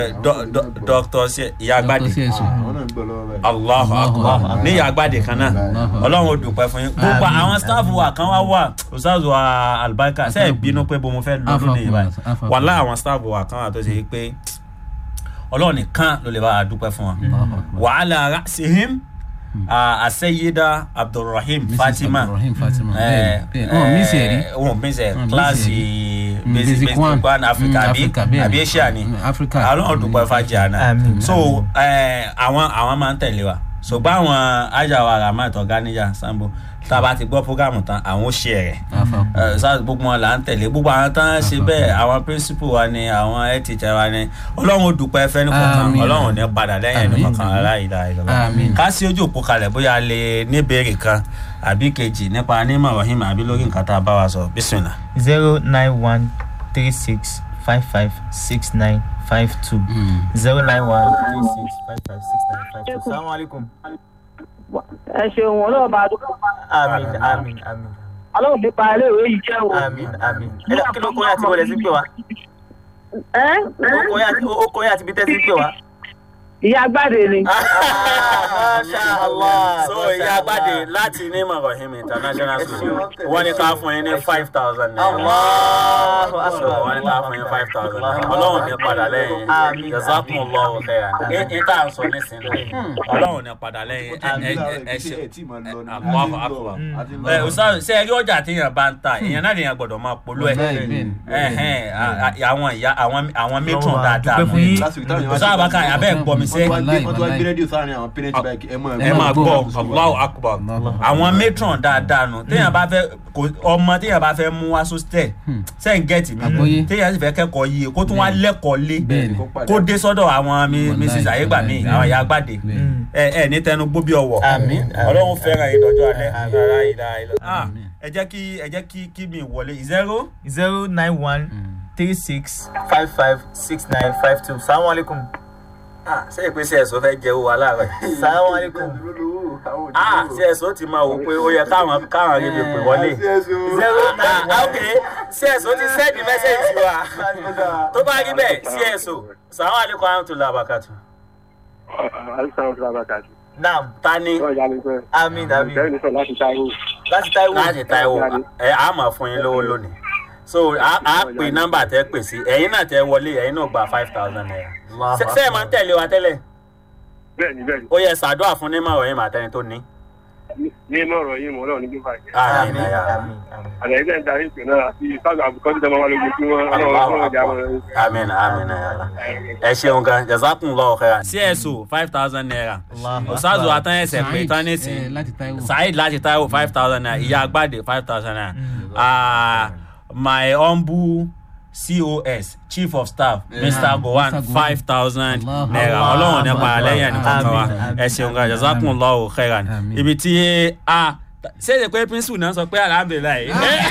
[SPEAKER 3] dr ìyá agbádé
[SPEAKER 7] Dr. CSO.
[SPEAKER 3] allahu akbar ní ìyá agbádé kan náà ọlọ́run ò dùpẹ́ fún yín gbogbo àwọn staff wa kan wá wà ustaz wa albarka ṣe é bínú pé bó mo fẹ́ lọ́dún nìyí báyìí
[SPEAKER 7] Afa-
[SPEAKER 3] wàhálà àwọn staff wa kan wà tó ṣe pé ọlọ́run nìkan ló lè bá a dúpẹ́ fún wọn wàhálà rasihim aseyida abdulrahim
[SPEAKER 7] Mrs.
[SPEAKER 3] fatima
[SPEAKER 7] Abdulrahim Fatima
[SPEAKER 3] ẹ
[SPEAKER 7] bẹ́ẹ̀ bẹ́ẹ̀ wọn mi sì rí
[SPEAKER 3] wọn mi sẹ
[SPEAKER 7] Wọn
[SPEAKER 3] kíláàsì
[SPEAKER 7] Mm,
[SPEAKER 3] basic
[SPEAKER 7] basic
[SPEAKER 3] basic
[SPEAKER 7] one.
[SPEAKER 3] one africa
[SPEAKER 7] Mm,
[SPEAKER 3] àbí
[SPEAKER 7] Africa, bẹ́ẹ̀
[SPEAKER 3] àbí
[SPEAKER 7] ni.
[SPEAKER 3] asia ni
[SPEAKER 7] Mm, Africa.
[SPEAKER 3] àwọn dùpẹ́ fàjà náà
[SPEAKER 5] Àmín.
[SPEAKER 3] so ẹ, àwọn àwọn máa ń tẹ̀lé wa ṣùgbọ́n àwọn ajáwa rahmat ọ̀gáníjà sambo tá a bá ti gbọ́ programu tán àwọn ó ṣe rẹ̀
[SPEAKER 7] Afa-
[SPEAKER 3] ẹ, sáà gbogbo wọn là ń tẹ̀lé gbogbo àwọn tán ṣe bẹ́ẹ̀ àwọn principal wa ni àwọn head teacher wa ni ọlọ́run ó dúpẹ́ fẹ́ ní kọ̀ọ̀kan
[SPEAKER 7] Àmín.
[SPEAKER 3] ọlọ́run ò ní padà lẹ́yìn ní
[SPEAKER 7] Àmín.
[SPEAKER 3] kọ̀ọ̀kan aláìlá ìjọba
[SPEAKER 7] Àmín.
[SPEAKER 3] ká sí ojú òpó kalẹ̀ bóyá a lè ní ìbéèrè kan àbí kejì nípa anímọ̀ rahim àbí lórí nǹkan tá a bá wa sọ bísímìlà.
[SPEAKER 5] zero nine one three six five five six nine five two
[SPEAKER 7] Mm.
[SPEAKER 5] zero nine one three six five five six nine five two. salamu alaikum.
[SPEAKER 8] ẹ ṣeun ọlọ́run bá dúpọ̀
[SPEAKER 5] àmín àmín àmín
[SPEAKER 8] ọlọ́run nípa iléèwé yìí jẹ́ o.
[SPEAKER 5] àmín àmín ẹ dá- kí ló kọ́ yà tí wọlé sí pé wa
[SPEAKER 8] ẹ
[SPEAKER 5] ó kọ́ yà tí- ó kọ́ yà tí bí tẹ́sí pé wa.
[SPEAKER 8] ìyá agbáde ni.
[SPEAKER 5] masha allah
[SPEAKER 7] so ìyá agbáde láti ní mọ̀rọ̀hìm international school wọ́n ní ká fún yín ní five thousand naira.
[SPEAKER 5] allahu
[SPEAKER 7] so
[SPEAKER 5] akbar
[SPEAKER 7] wọ́n ní ká fún yín five thousand naira. ọlọ́run ní padà lẹ́yìn
[SPEAKER 5] Àmín.
[SPEAKER 7] jazakum allahu khairan. ní tá à ń sọ nísìnyí ọlọ́run ní padà lẹ́yìn ẹ ẹ ẹ ṣe àkọ́kọ́ àkọ́kọ́. ẹ ọ̀sán ṣe ẹ rí ọjà téèyàn bá ń ta èèyàn náà lèèyàn gbọ́dọ̀ máa polú ẹ̀
[SPEAKER 4] Bẹ́ẹ̀ bẹ́ẹ̀ ni.
[SPEAKER 7] ẹ̀hẹ́n a- a- àwọn ìyá àwọn àwọn matron
[SPEAKER 5] Ọlọ́run,
[SPEAKER 7] dáadáa
[SPEAKER 5] dúpẹ́ fún yín.
[SPEAKER 7] ọ̀sán àbáká abẹ́ gbọ́ mi sẹ́
[SPEAKER 4] Wàláì,
[SPEAKER 2] wọ́n tún wá
[SPEAKER 4] wàláì.
[SPEAKER 2] gbé rédíò sáárín àwọn parents báyìí ẹ mọ̀
[SPEAKER 7] ẹ máa gbọ́ Allahu akbar àwọn matron dáadáa nù téèyàn bá fẹ́ kò- ọmọ téèyàn bá fẹ́ mú wá sóstẹ̀ sẹ́yìn gẹ̀ẹ́tì mi
[SPEAKER 4] Àgbọ́yé.
[SPEAKER 7] téèyàn sì fẹ́ kẹ́kọ̀ọ́ yìí kó tún wá lẹ́kọ̀ọ́ lé
[SPEAKER 4] bẹ́ẹ̀ ni.
[SPEAKER 7] kó dé sọ́dọ̀ àwọn mi-
[SPEAKER 4] Wàláì,
[SPEAKER 7] mrs ayégbà mi
[SPEAKER 4] wàláì.
[SPEAKER 7] àwọn ìyá àgbàdé
[SPEAKER 4] Bẹ́ẹ̀ ni.
[SPEAKER 7] ẹ ẹ ní tẹnu gbó bí ọwọ́
[SPEAKER 5] Àmín, àmín.
[SPEAKER 7] ọlọ́run fẹ́ràn ìdọ́jọ́ alẹ́
[SPEAKER 5] Àmín.
[SPEAKER 7] rárá ìlà ìlà.
[SPEAKER 4] Àmín.
[SPEAKER 7] ẹ jẹ́ kí ẹ jẹ́ kí kí mi wọlé zero.
[SPEAKER 5] zero nine one three six five five six nine five two salamu alaikum
[SPEAKER 7] ṣé ìpèsè ẹ̀sọ́ fẹ́ jẹ́ owó aláàárọ̀ yìí.
[SPEAKER 5] salamu alaikum
[SPEAKER 7] ah ṣé ẹ̀sọ́ ti máa wò pé ó yẹ káwọn káwọn rí mi pè wọlé.
[SPEAKER 5] zero nine
[SPEAKER 7] Ah, ok cso ti sẹ́ẹ̀dì mẹ́sẹ̀gì sí wa tó bá rí bẹ́ẹ̀ cso sàwọn àlékún àwọn tó la àbàkàtù.
[SPEAKER 5] naam
[SPEAKER 7] ta ni
[SPEAKER 5] amin amin láti taiwo
[SPEAKER 7] láti taiwo ẹ á máa fún yín lówó lónìí so a a pè nọ́mbà tẹ pè sí ẹ̀yin náà tẹ wọlé ẹ̀yin náà gba five thousand naira.
[SPEAKER 5] Allahu
[SPEAKER 7] Ṣé- ṣé ẹ máa ń tẹ̀lé wa tẹ́lẹ̀
[SPEAKER 9] bẹ́ẹ̀ni bẹ́ẹ̀ni
[SPEAKER 7] ó yẹ ṣàdúrà fún ní màwọ̀ yín màtẹ́ni tó ní.
[SPEAKER 9] ní inú ọ̀rọ̀ yìí mọ̀ ọlọ́run ní gbígbà yìí
[SPEAKER 7] àmín
[SPEAKER 5] amin
[SPEAKER 7] ẹ̀yà
[SPEAKER 5] amin amin
[SPEAKER 9] àlẹ́ ilé ẹ̀dá ìpè náà àti sáàgà àbùkọ́ tí tẹ́lẹ̀ wà lójú tí wọ́n ọlọ́run ọlọ́run ìjà wọn.
[SPEAKER 7] àmín àmín ẹ̀yà ẹ ṣeun gan jazakumullahu khairan. cso five thousand naira
[SPEAKER 5] Allahu
[SPEAKER 7] ọ̀sáàzù
[SPEAKER 5] Akbar.
[SPEAKER 7] àtàyẹsẹ̀ pé
[SPEAKER 4] Saheed,
[SPEAKER 7] tán
[SPEAKER 4] eh,
[SPEAKER 7] nísìn
[SPEAKER 4] láti Taiwo.
[SPEAKER 7] saheed láti taiwo five thousand naira ìyá agbáde five thousand naira Ah, my humble cos chief of staff mr gowan
[SPEAKER 4] Mr. Gowan.
[SPEAKER 7] five thousand
[SPEAKER 4] Allah.
[SPEAKER 7] naira
[SPEAKER 5] Allah.
[SPEAKER 7] ọlọ́run nípa lẹ́yìn ẹnìkan kan wa
[SPEAKER 5] Àmín, àmín.
[SPEAKER 7] ẹ ṣeun gan jazakumullahu khairan
[SPEAKER 4] Àmín.
[SPEAKER 7] ibi tí a ṣé èdè pé pínsù náà sọ pé alhamdulilayi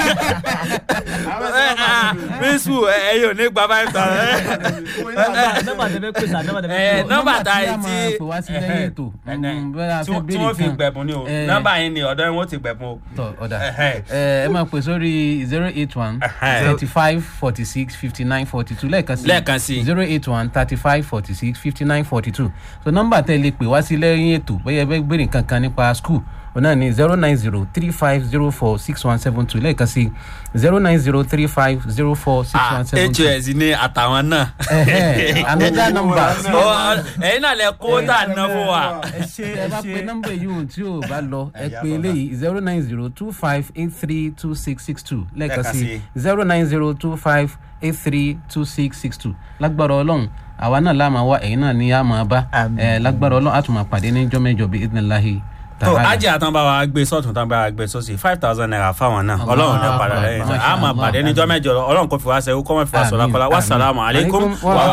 [SPEAKER 7] pínsù ẹ̀yin ò ní gba five thousand
[SPEAKER 5] nọ́mbà tẹ fẹ́ pè sá nọ́mbà tẹ fẹ́
[SPEAKER 7] ẹ
[SPEAKER 5] pè
[SPEAKER 7] nọ́mbà ta
[SPEAKER 4] tí
[SPEAKER 7] ẹ
[SPEAKER 4] a máa
[SPEAKER 7] tí
[SPEAKER 4] pè wá sí lẹ́yìn ètò
[SPEAKER 7] ẹ,
[SPEAKER 4] Mm, bóyá a
[SPEAKER 7] tí
[SPEAKER 4] fẹ́
[SPEAKER 7] wọ́n- tí
[SPEAKER 4] béèrè
[SPEAKER 7] wọ́n fi
[SPEAKER 4] kan.
[SPEAKER 7] gbẹ̀bùn ni o
[SPEAKER 4] Eh.
[SPEAKER 7] nọ́mbà yẹn ni ọ̀dọ́ yẹn wọ́n ti gbẹ̀bùn o.
[SPEAKER 4] tọ ọ̀dà
[SPEAKER 7] Ẹhẹ́.
[SPEAKER 4] ẹ ẹ máa pè sórí zero eight one
[SPEAKER 7] Ẹhẹ́.
[SPEAKER 4] thirty five forty six fifty nine forty two lẹ́ẹ̀kan sí
[SPEAKER 7] Lẹ́ẹ̀kan sí.
[SPEAKER 4] zero eight one thirty five forty six fifty nine forty two so nọ́mbà tẹ́ lè pè wá sí lẹ́yìn ètò bóyá ẹ bẹ́ gbèrè kankan nípa school òun náà ní zero nine zero three five zero four six one seven two lẹ́ẹ̀kan sí zero nine zero three five zero four six one seven two.
[SPEAKER 7] hos ní àtàwọn náà.
[SPEAKER 4] Ẹhẹ́, another number.
[SPEAKER 7] Ọ- ẹ̀yin náà lẹ kó tá a ná fún wa.
[SPEAKER 5] ẹ ṣe
[SPEAKER 4] ẹ
[SPEAKER 5] ẹ
[SPEAKER 4] bá pe
[SPEAKER 5] ṣe
[SPEAKER 4] nọ́mbà yìí ohun tí ò bá lọ ẹ pe eléyìí zero nine zero two five eight three two six six two lẹ́ẹ̀kan
[SPEAKER 7] Lẹ́ẹ̀kan
[SPEAKER 4] sí
[SPEAKER 7] sí.
[SPEAKER 4] zero nine zero two five eight three two six six two lágbára ọlọ́run àwa náà láàmà wá ẹ̀yin náà ní àmà bá
[SPEAKER 5] Àmín.
[SPEAKER 4] ẹ lágbára ọlọ́run àtùmọ̀ pàdé ní jọ́mẹ́jọ bíi idinilahi
[SPEAKER 7] tó ajé àtàn bá wa gbé sọ́ọ̀tún tán bá wa gbé sọ́ọ̀sì five thousand naira fáwọn náà ọlọ́run ní padà lẹ́yìn
[SPEAKER 4] Masha
[SPEAKER 7] a máa
[SPEAKER 4] Allah.
[SPEAKER 7] pàdé níjọ́ mẹ́jọ ọlọ́run kò fi wá sẹ́wó kọ́mọ́ fi wá sọ̀rọ̀ kọ́lá wàsálàmù aleykum
[SPEAKER 4] Alaikum wa
[SPEAKER 7] wa